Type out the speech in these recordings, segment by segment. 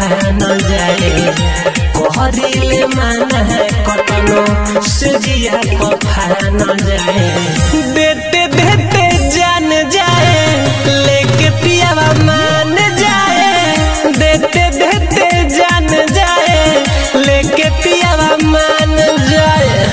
फान जाए कहरिले माना है कतनो से जिया को फान जाए देते देते जान जाए लेके पियावा मान जाए देते देते जान जाए लेके पियावा मान जाए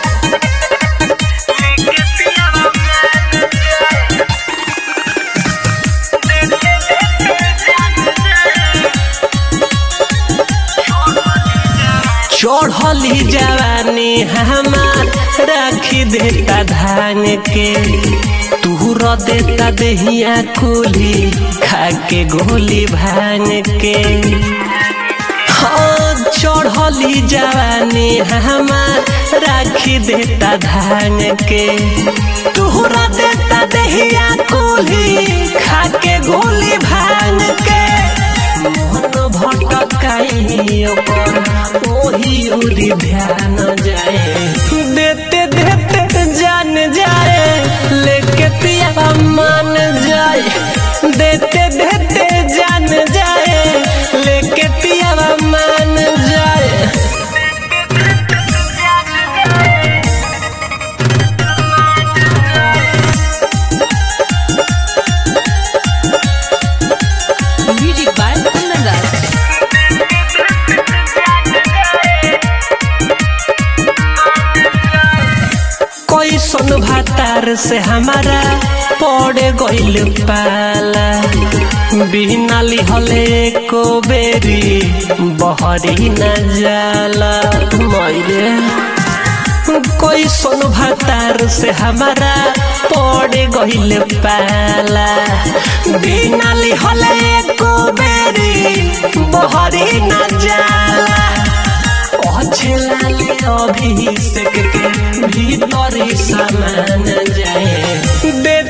चढ़ली जवानी हमार राखी देता धान के तूर देता दहिया कुली खा के गोली भांग के हाँ चढ़ली जवानी हमार राखी देता धान के तूर देता दहिया कुली खा के गोली भांग के मन भटकाई ओकर ओही उरी ध्यान जाए देते देते जान जाए लेके पिया मान जाए देते देते जान जाए लेके पिया मान जाए Music by Kundan Das. कोई सुन भातार से हमारा पड़े गइल पाला बिना लिहले को बेरी बहरी न जाला मैरे कोई सुन भातार से हमारा पड़े गइल पाला बिना लिहले को बेरी बहरी न जाला पछलाले अभिषेक के भीतर समान जाए दे